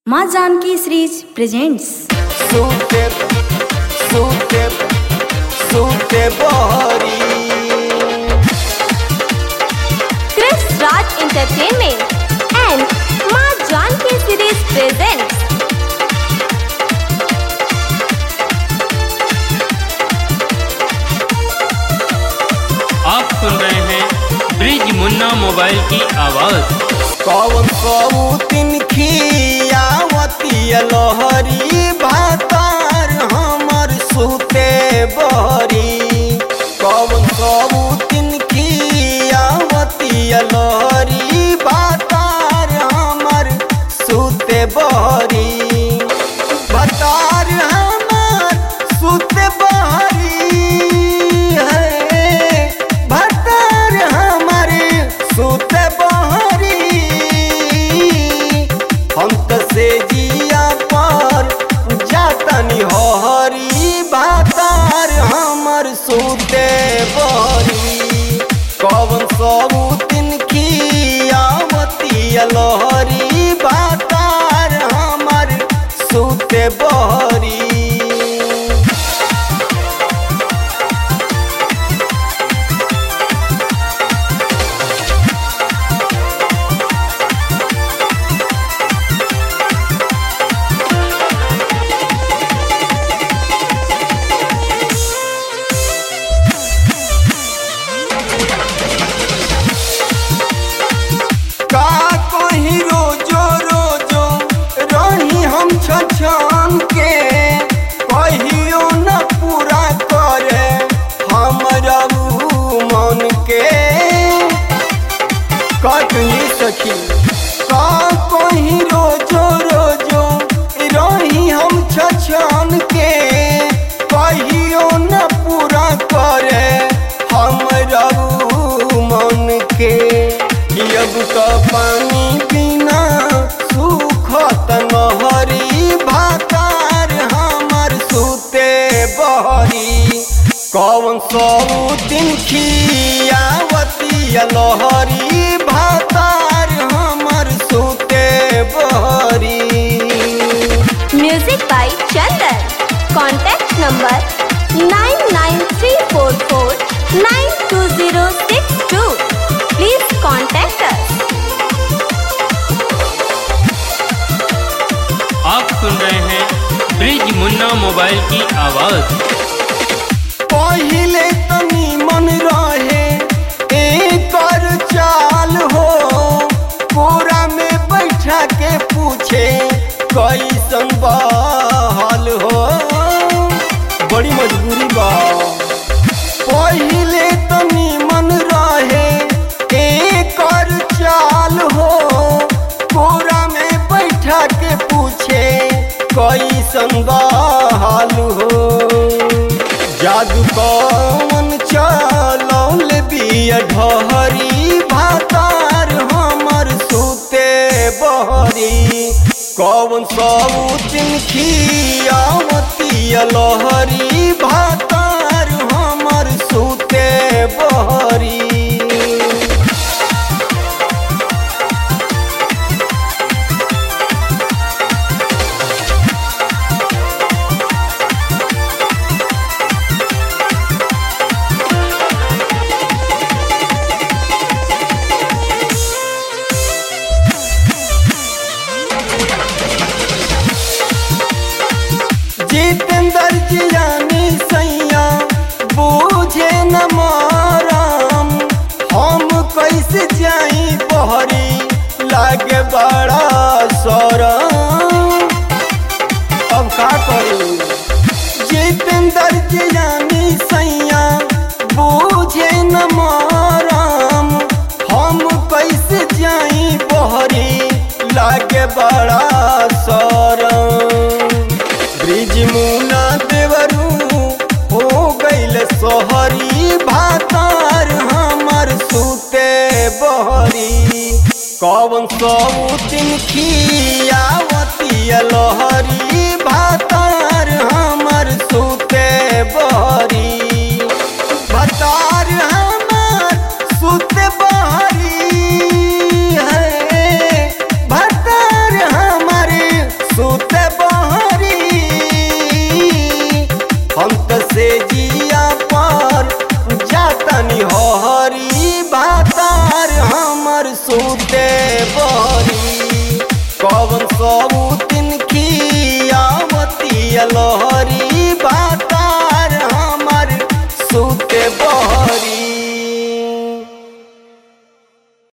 माँ Janaki series presents सूते सूते सूते बहरी Chris Raj Entertainment and Ma Janki Series presents आप सुन रहे हैं ब्रिज मुन्ना मोबाइल की आवाज़ कौन कौतिन खियावती लहरी भातार हमर सूते बहरी कौन कौतिन खियावती लहरी भातार हमर सूते बहरी भातार हमर सूते बहरी है भातार हमारे सूते बहरी हम त से जिया पर जातनी हरी भातार हमर सूते बहरी कौन सब तीन खियावती लहरी भातार हमर सूते बहरी का कहीं रोजो रोजो रही हम छछन के कहियो न पूरा करे हमरा ऊ मन के कटनी सखी का कहीं रोजो रोजो रही हम छछन के कहियो न पूरा करे हमरा ऊ मन के अब तो पानी बिना सुखत नहरी भातार हमर सूते बहरी कौन सौतिन खियावती लहरी भातार हमर सूते बहरी Music by Chandan. Contact number 99344920062. Please contact us. आप सुन रहे हैं ब्रिज मुन्ना मोबाइल की आवाज़ पहिले तनी मन रहे एकर चाल हो कोरा में बैठा के पूछे कैसन बहाल हो बड़ी मजबूरी बा पहिले तनी मन रहे एकर चाल हो कोरा में बैठा के पूछे कैसन बहाल हो जादू कौन चलौल बिया ढहरी भातार हमर सूते बहरी कौन सौतिन खियावती लहरी भातार हमर सूते बहरी जितेंद्र जियानी सैया बूझे न माराम हम कैसे जाई बहरी लागे बड़ा सरम अब का करूं जितेंद्र जियानी सैया बूझे न माराम हम कैसे जाई बहरी लागे बड़ा सरम ब्रिज मुना देवरू हो गईल सोहरी भातार हमर सूते बहरी कौन सौतिन खियावती लहरी भातार हमर सूते बहरी भातार हमर सूते बहरी है से जिया पर जातनी हरी बातार हमर सुत